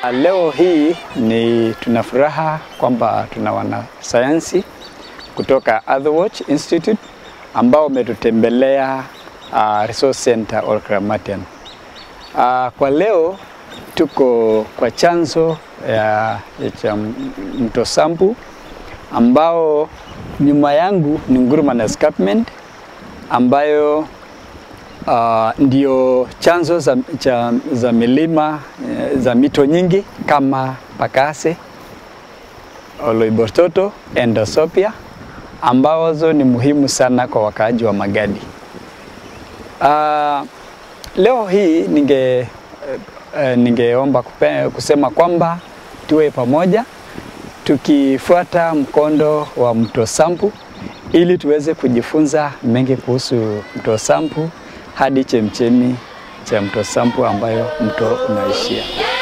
Leo hii ni tuna furaha kwamba tuna wanasayansi kutoka Earthwatch Institute ambao wametutembelea uh, Resource Center Olkramatian. Uh, kwa leo tuko kwa chanzo ya, ya cha mto Sambu ambao nyuma yangu ni Nguruman Escarpment ambayo uh, ndio chanzo za, cha, za milima za mito nyingi kama Pakase, Oloibotolo, Endosopia ambazo ni muhimu sana kwa wakaaji wa Magadi. Uh, leo hii ninge uh, ningeomba kupe, kusema kwamba tuwe pamoja tukifuata mkondo wa mto Sambu ili tuweze kujifunza mengi kuhusu mto Sambu hadi chemchemi cha mto Sambu ambayo mto unaishia.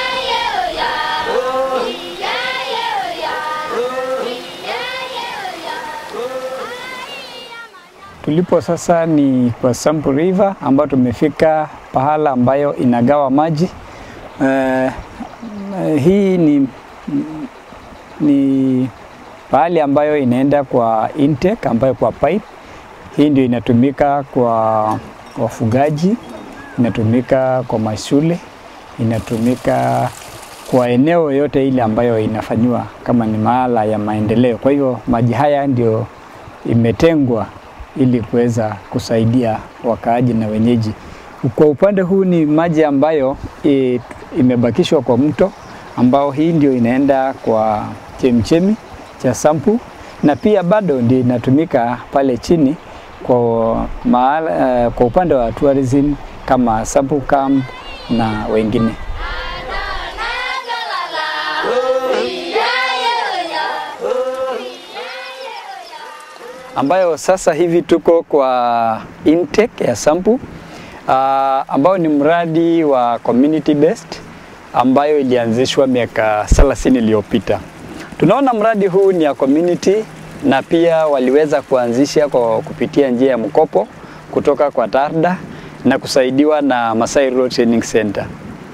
Tulipo sasa ni kwa Sambu River ambayo tumefika pahala ambayo inagawa maji. Uh, hii ni, ni pahali ambayo inaenda kwa intake ambayo kwa pipe. Hii ndio inatumika kwa wafugaji, inatumika kwa mashule, inatumika kwa eneo yote ile ambayo inafanyiwa kama ni mahala ya maendeleo. Kwa hivyo maji haya ndio imetengwa ili kuweza kusaidia wakaaji na wenyeji. Kwa upande huu ni maji ambayo e, imebakishwa kwa mto ambao hii ndio inaenda kwa chemchemi cha Sambu na pia bado ndio inatumika pale chini kwa, mahala, uh, kwa upande wa tourism kama Sambu Camp na wengine. ambayo sasa hivi tuko kwa intake ya Sambu uh, ambao ni mradi wa community based ambayo ilianzishwa miaka 30 iliyopita. Tunaona mradi huu ni ya community na pia waliweza kuanzisha kwa kupitia njia ya mkopo kutoka kwa TARDA na kusaidiwa na Masai Road Training Center.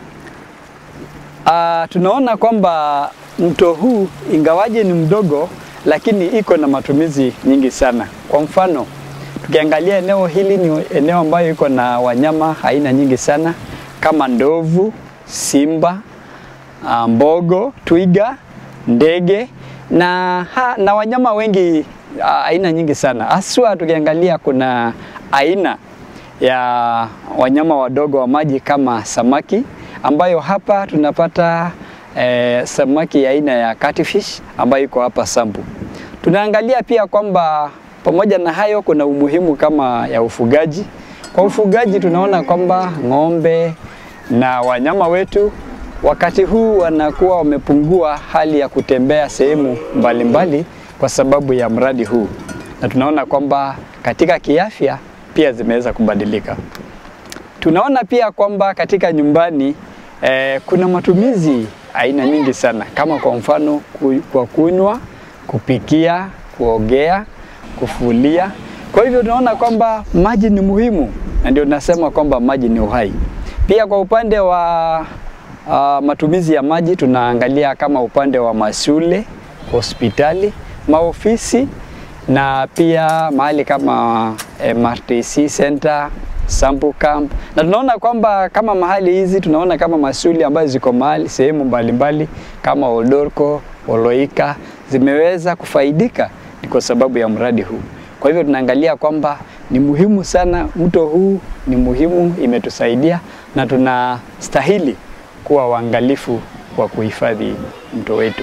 Uh, tunaona kwamba mto huu ingawaje ni mdogo lakini iko na matumizi nyingi sana. Kwa mfano, tukiangalia eneo hili ni eneo ambayo iko na wanyama aina nyingi sana kama ndovu, simba, mbogo, twiga, ndege na, ha, na wanyama wengi aina nyingi sana. Haswa tukiangalia kuna aina ya wanyama wadogo wa maji kama samaki ambayo hapa tunapata eh, samaki aina ya catfish ambayo iko hapa Sambu. Tunaangalia pia kwamba pamoja na hayo kuna umuhimu kama ya ufugaji. Kwa ufugaji tunaona kwamba ng'ombe na wanyama wetu wakati huu wanakuwa wamepungua hali ya kutembea sehemu mbalimbali kwa sababu ya mradi huu, na tunaona kwamba katika kiafya pia zimeweza kubadilika. Tunaona pia kwamba katika nyumbani eh, kuna matumizi aina nyingi sana kama kwa mfano ku, kwa kunywa, kupikia, kuogea, kufulia. Kwa hivyo tunaona kwamba maji ni muhimu na ndio nasema kwamba maji ni uhai. Pia kwa upande wa uh, matumizi ya maji tunaangalia kama upande wa mashule, hospitali, maofisi na pia mahali kama MRTC Center, Sambu Camp. Na tunaona kwamba kama mahali hizi tunaona kama mashule ambazo ziko mahali sehemu mbalimbali kama Oldorko, Oloika zimeweza kufaidika ni kwa sababu ya mradi huu. Kwa hivyo tunaangalia kwamba ni muhimu sana, mto huu ni muhimu, imetusaidia na tunastahili kuwa waangalifu kwa kuhifadhi mto wetu.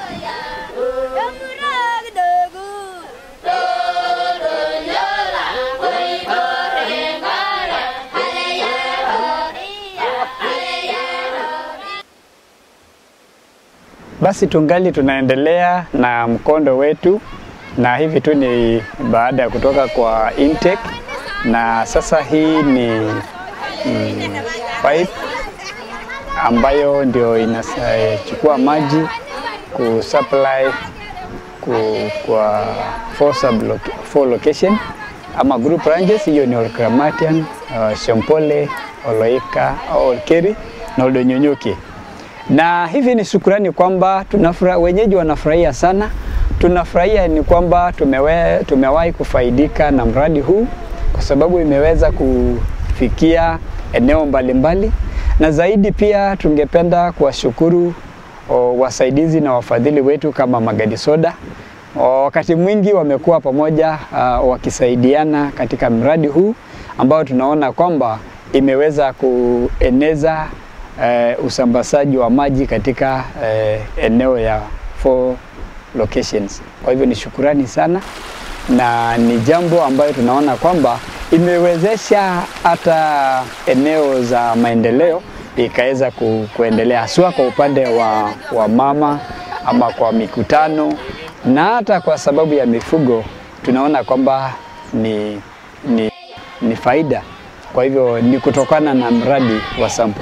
Basi tungali tunaendelea na mkondo wetu, na hivi tu ni baada ya kutoka kwa intake, na sasa hii ni mm, pipe ambayo ndio inachukua maji kusupply ku, kwa four, sub four location ama group ranges. Hiyo ni Olkramatian, uh, Shompole, Oloika, Olkeri na Oldonyonyoki. na hivi ni shukurani kwamba tunafura, wenyeji wanafurahia sana. Tunafurahia ni kwamba tumewe, tumewahi kufaidika na mradi huu kwa sababu imeweza kufikia eneo mbalimbali mbali. Na zaidi pia tungependa kuwashukuru wasaidizi na wafadhili wetu kama Magadi Soda. O, wakati mwingi wamekuwa pamoja uh, wakisaidiana katika mradi huu ambao tunaona kwamba imeweza kueneza uh, usambazaji wa maji katika uh, eneo ya four locations. Kwa hivyo ni shukurani sana na ni jambo ambayo tunaona kwamba imewezesha hata eneo za maendeleo ikaweza ku, kuendelea haswa kwa upande wa, wa mama ama kwa mikutano na hata kwa sababu ya mifugo tunaona kwamba ni, ni, ni faida. Kwa hivyo ni kutokana na mradi wa Sampu.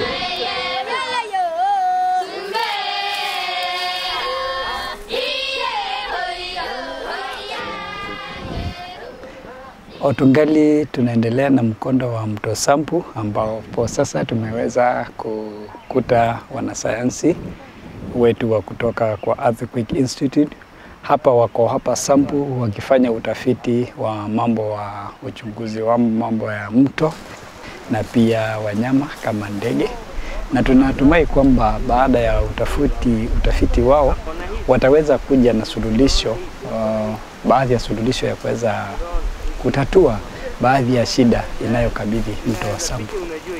Otungali tunaendelea na mkondo wa mto Sampu ambapo sasa tumeweza kukuta wanasayansi wetu wa kutoka kwa Earthquake Institute hapa wako hapa Sampu wakifanya utafiti wa mambo wa uchunguzi wa mambo ya mto na pia wanyama kama ndege, na tunatumai kwamba baada ya utafiti, utafiti wao wataweza kuja na suluhisho uh, baadhi ya suluhisho ya kuweza kutatua baadhi ya shida inayokabidhi mto wa Sampu.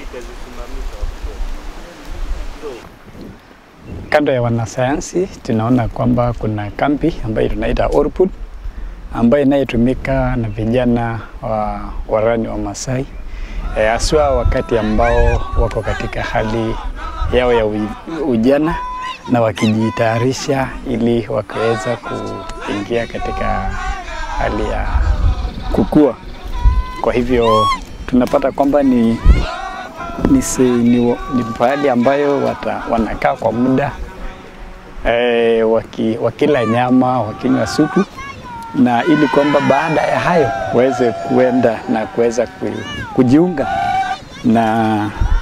Kando ya wanasayansi tunaona kwamba kuna kambi ambayo tunaita Orpud ambayo inayotumika na vijana wa warani wa Masai haswa e, wakati ambao wako katika hali yao ya ujana na wakijitayarisha ili wakaweza kuingia katika hali ya kukua. Kwa hivyo tunapata kwamba ni ni, si, ni, ni pahali ambayo wata, wanakaa kwa muda e, waki, wakila nyama wakinywa supu na ili kwamba baada ya hayo waweze kuenda na kuweza kujiunga na,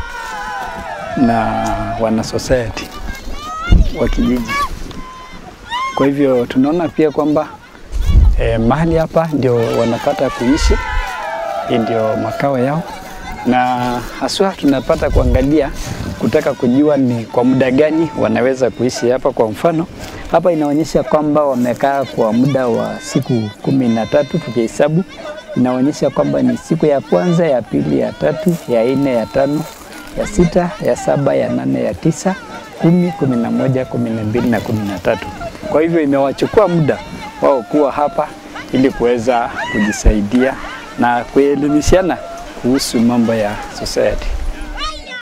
na wana society wa kijiji. Kwa hivyo tunaona pia kwamba e, mahali hapa ndio wanapata kuishi, hii ndio makao yao na haswa tunapata kuangalia kutaka kujua ni kwa muda gani wanaweza kuishi hapa. Kwa mfano hapa inaonyesha kwamba wamekaa kwa muda wa siku kumi na tatu tukihesabu, inaonyesha kwamba ni siku ya kwanza, ya pili, ya tatu, ya nne, ya tano, ya sita, ya saba, ya nane, ya tisa, kumi, kumi na moja, kumi na mbili na kumi na tatu. Kwa hivyo imewachukua muda wao kuwa hapa ili kuweza kujisaidia na kuelimishana kuhusu mambo ya society.